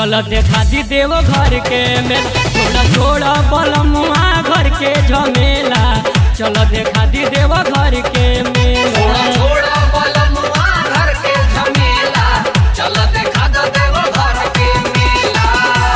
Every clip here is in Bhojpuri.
चल देखा दी देव घर के मेल छोड़ा छोड़ा बलमुआ घर के झमेला चल देखा दी देव घर के मेला छोड़ा छोड़ा बलमुआ घर के झमेला चल देखा दो देव घर के मेला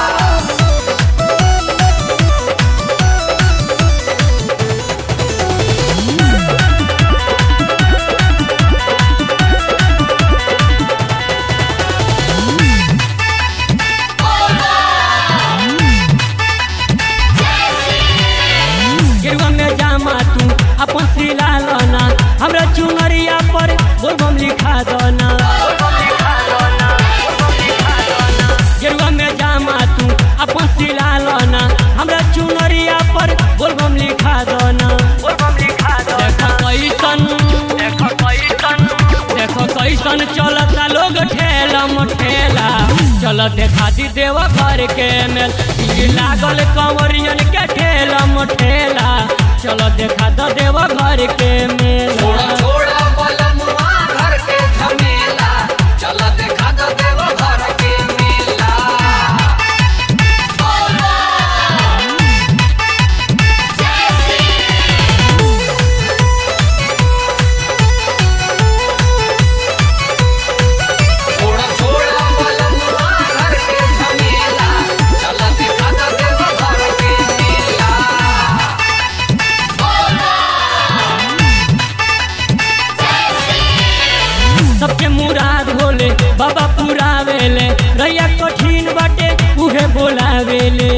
गिरवा में जामा तू अपन सिला लना हमरा चुनरिया पर बोलबम लिखा दना गिरवा में जामा तू अपन सिला लना हमरा चुनरिया पर बोलबम लिखा दना देखो कैसन देखो कैसन देखो कैसन चलता लोग ठेला मठेला चल देखा दी देव घर के मेल भीड़ लागल कंवरियन के ठेला मठेला चल देखा द देव घर के मेल छोड़ा छोड़ा बलमुआ घर के झमेला चल देखा दो देव घर के मेला छोड़ा छोड़ा बलमुआ घर के झमेला चल देखा दो देव घर के मेला सबके मुराद होले बाबा पुरावेले रैया कठिन बाटे उहे बोलावेले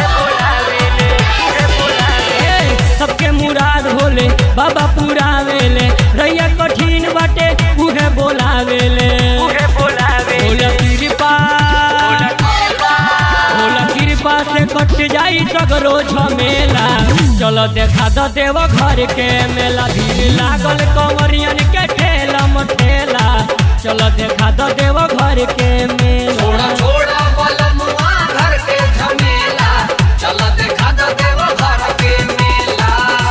ए, सबके मुराद होले बाबा पुरावेले रैया कठिन बाटे उहे बोलावेले भोला कृपा भोला कृपा से कट जाई सगरो झमेला चलो देखा द देव घर के मेला भीड़ लागल कंवरियन के ठेला मठेला चलो देखा द देव घर के मेला छोड़ा छोड़ा बलमुआ घर के झमेला चल देखा दो देव घर के मेला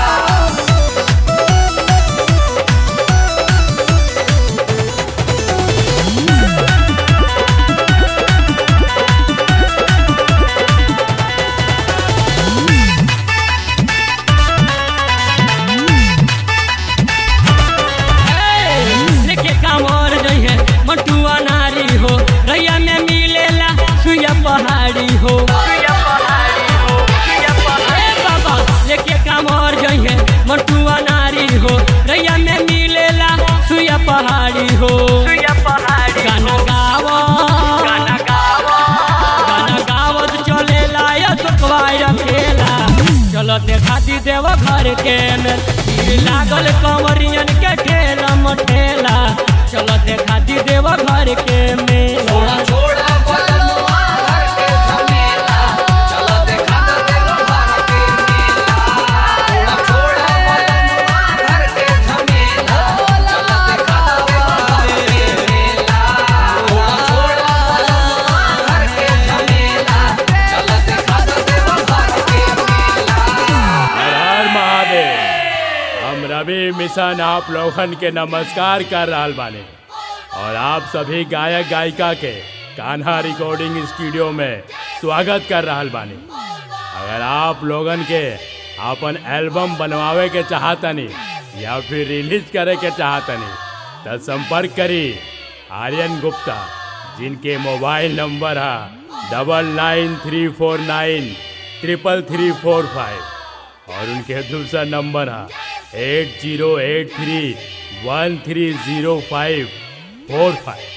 लेके कांवर जइहे मटुआ नारी हो रैया में मिलेला सुइया पहाड़ी हो ए बाबा लेके कांवर जइहे मटुआ नारी हो रैया में मिलेला सुइया पहाड़ी हो गाना गावा गाना गावत चलेला या सुखवाई रखेला चलो देखा दी देव घर के मेल भीड़ लागल कंवरियन के ठेला मठेला चलो देखा दी देव घर के मेला छोड़ा छोड़ा बलमुआ घर के झमेला चल देखा दो देव घर के मेला छोड़ा छोड़ा बलमुआ घर के झमेला चल देखा दो देव घर के मेला छोड़ा छोड़ा बलमुआ घर के झमेला चल देखा दो देव घर के मेला हर हर महादेव हम रवि मिशन आप लोगन के नमस्कार कर रहल बानी और आप सभी गायक गायिका के कान्हा रिकॉर्डिंग स्टूडियो में स्वागत कर रहल बानी अगर आप लोगन के अपन एल्बम बनवावे के चाहतनी या फिर रिलीज करे के चाहतनी तो संपर्क करी आर्यन गुप्ता जिनके मोबाइल नंबर है double nine three four nine triple three four five और उनके दूसरा नंबर है eight zero eight three one three zero five four five